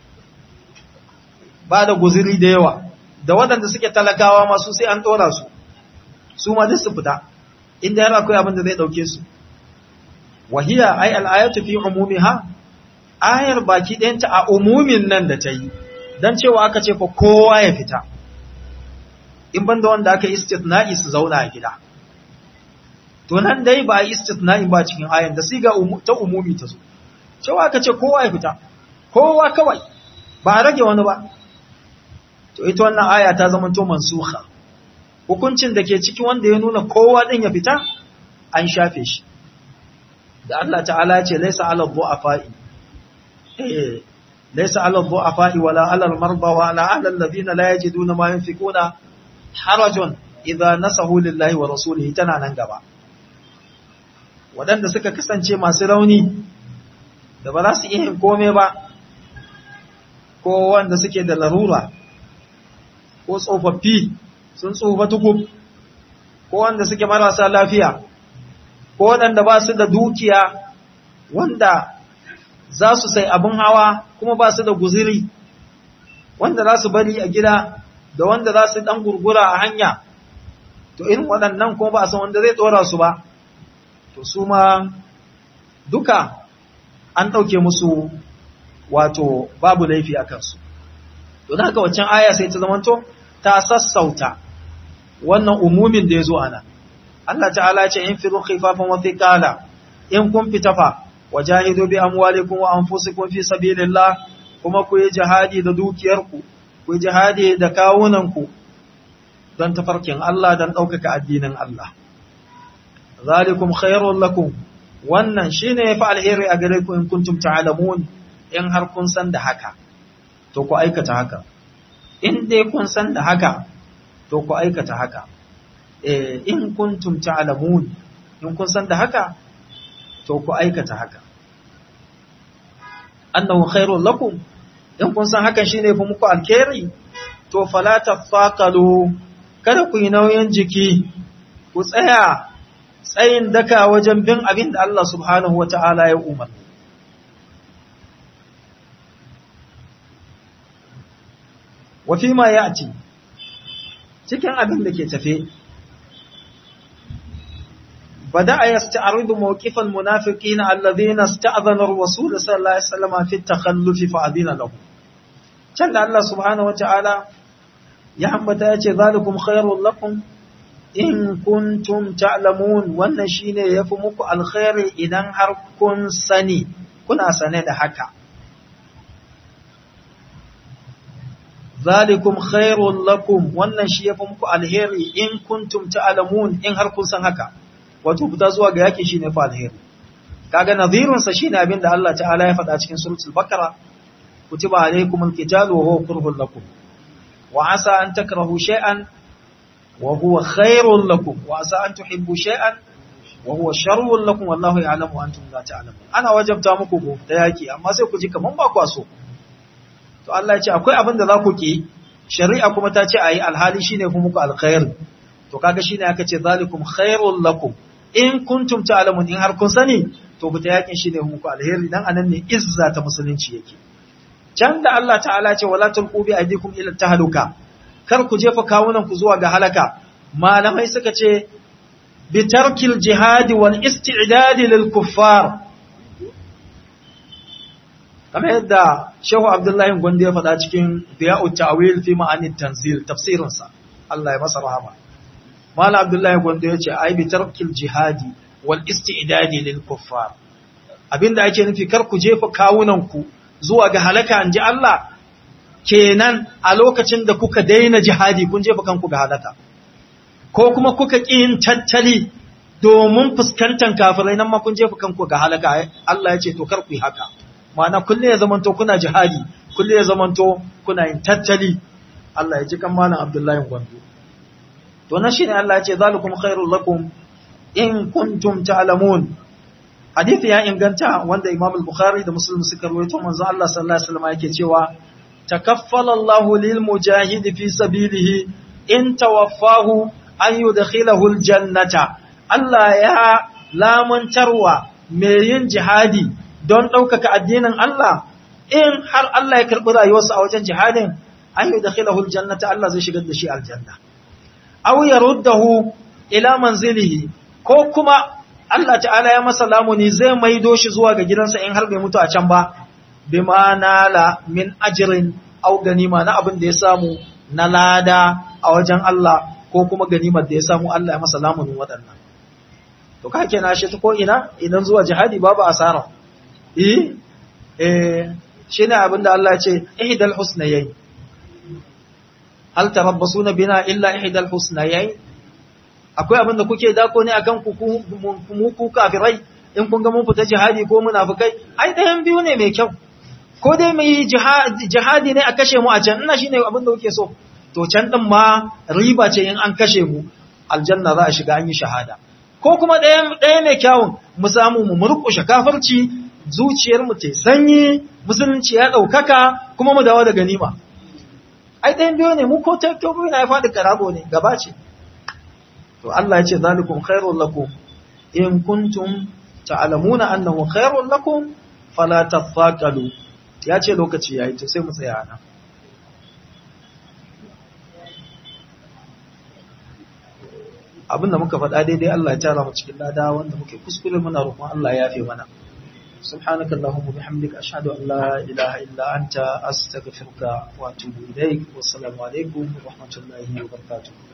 ba da guziri da yawa da waɗanda suke talakawa masu sai an ɗora su su ma duk su fita inda yana akwai abin da zai ɗauke su wahiya ai al'ayatu fi umumiha ayar baki ɗayanta a umumin nan da ta yi don cewa aka ce fa kowa ya fita in banda wanda aka istithna'i su zauna a gida to nan dai ba istithna'i ba cikin ayan da siga ta umumi ta zo cewa aka ce kowa ya fita kowa kawai ba a rage wani ba to ita wannan aya ta zama to mansukha hukuncin da ke ciki wanda ya nuna kowa din ya fita an shafe shi da Allah ta'ala ya ce laysa 'ala dhu'afa'i eh laysa 'ala dhu'afa'i wala 'ala al-marda wa 'ala alladhina la yajiduna ma yunfikuna harajun idza nasahu lillahi wa rasulihi tana nan gaba waɗanda suka kasance masu rauni da ba za su iya yin kome ba ko wanda suke da larura ko tsofaffi sun tsufa tukub ko wanda suke marasa lafiya ko waɗanda ba su da dukiya wanda za su sai abin hawa kuma ba su da guziri wanda za su bari a gida da wanda za su ɗan gurgura a hanya to irin waɗannan kuma ba a san wanda zai ɗora su ba to su ma duka an ɗauke musu wato babu laifi a kansu to da haka waccan aya sai ta zamanto ta sassauta wannan umumin da ya zo ana Allah ta'ala ce in firu khifafan wa thiqala in kun fita fa wajahidu bi amwalikum wa anfusikum fi sabilillah kuma ku yi jihadi da dukiyarku ku yi jihadi da kawunanku don tafarkin Allah don ɗaukaka addinin Allah zalikum khairul lakum wannan shine yafi alheri a gare ku in kuntum ta'lamun in har kun san da haka to ku aikata haka in dai kun san da haka to ku aikata haka eh in kuntum ta'lamun in kun san da haka to ku aikata haka annahu khairul lakum in kun san hakan shine fi muku alkhairi to fala tafaqalu kada ku yi nauyin jiki ku tsaya tsayin daka wajen bin abin da Allah subhanahu wata'ala ya umar wa fi ma ya'ti cikin abin da ke tafe بدأ يستعرض موقف المنافقين الذين استأذنوا الرسول صلى الله عليه وسلم في التخلف فأذن لهم كان الله سبحانه وتعالى يحمد يأتي ذلكم خير لكم إن كنتم تعلمون والنشين يفمك الخير إذن هركن سني كنا سنة حكا ذلكم خير لكم والنشي يفمك الخير إن كنتم تعلمون إن هركن سن حكا wato fita zuwa ga yaki shine fa alheri kaga nadhirun sa shine abin da Allah ta'ala ya faɗa cikin suratul baqara kutiba alaykumul qitalu wa huwa kurhun lakum wa asa an takrahu shay'an wa huwa khairun lakum wa asa an tuhibbu shay'an wa huwa sharrun lakum wallahu ya'lamu wa antum la ta'lamun ana wajabta muku ku ta yaki amma sai ku ji kaman ba ku so to Allah ya ce akwai abin da za ku ki shari'a kuma ta ce ayi alhali shine ku muku alkhair to kaga shine aka ce zalikum khairul lakum in kuntum ta'lamun in har kun sani to buta yakin shine muku alheri dan anan ne izza ta musulunci yake can da Allah ta'ala ce wala tulqu bi aydikum ila tahluka kar ku jefa kawunan ku zuwa ga halaka malamai suka ce bi tarkil jihad wal isti'dad lil kuffar kamar yadda Shehu Abdullahi Gondo ya faɗa cikin Diya'ut Ta'wil fi ma'anit tanzil tafsirinsa Allah ya masa rahama Mala Abdullahi Gondo ya ce, "Ai, bi tarkil jihadi wal isti'dadi lil kuffar." Abinda ake nufi kar ku jefa kawunanku zuwa ga halaka an ji Allah, kenan a lokacin da kuka daina jihadi kun jefa kanku ga halaka. Ko kuma kuka ƙi yin tattali domin fuskantar kafirai nan ma kun jefa kanku ga halaka. Allah ya ce, "To, kar ku yi haka." Ma'ana kulle ya zamanto kuna jihadi, kulle ya zamanto kuna yin tattali. Allah ya ji kan Malam Abdullahi Gondo. to na shine Allah ya ce zalikum khairul lakum in kuntum ta'lamun hadisi ya inganta wanda Imam al-Bukhari da Muslim suka rawaito manzo Allah sallallahu alaihi wasallam yake cewa takaffala Allahu lil mujahidi fi sabilihi in tawaffahu an yudkhilahu al-jannata Allah ya lamuntarwa mai yin jihadi don ɗaukaka addinin Allah in har Allah ya karɓi rayuwarsa a wajen jihadin an yudkhilahu al-jannata Allah zai shigar da shi aljanna aw yaruddahu ila manzilihi ko kuma Allah ta'ala ya masa lamuni zai maido shi zuwa ga gidansa in har bai mutu a can ba bima nala min ajrin aw ganima na abin da ya samu na lada a wajen Allah ko kuma ganimar da ya samu Allah ya masa lamunin waɗannan to ka kenan shi ta ko ina idan zuwa jihadi babu asara eh eh shine abin da Allah ya ce ihdal husnayayn hal tarabbasuna bina illa ihdal husnayayn akwai abin da kuke dako ne akan ku mu ku kafirai in kun ga mun fita jihadi ko munafikai ai ɗayan biyu ne mai kyau ko dai mu yi jihadi ne a kashe mu a can ina shine abin da kuke so to can din ma riba ce in an kashe mu aljanna za a shiga an yi shahada ko kuma ɗaya ɗaya mai kyawun mu samu mu murƙushe kafirci zuciyar mu ta sanyi musulunci ya ɗaukaka kuma mu dawo da ganima ai ɗayan biyu ne mu ko ta biyu na ya faɗi karago ne gaba ce to Allah ya ce zalikum khairul lakum in kuntum ta'lamuna annahu khairul lakum fala tafaqalu ya ce lokaci yayi to sai mu tsaya nan abinda muka faɗa daidai Allah ya tara mu cikin lada wanda muke kuskure muna roƙon Allah ya yafe mana سبحانك اللهم وبحمدك أشهد أن لا إله إلا أنت أستغفرك وأتوب إليك والسلام عليكم ورحمة الله وبركاته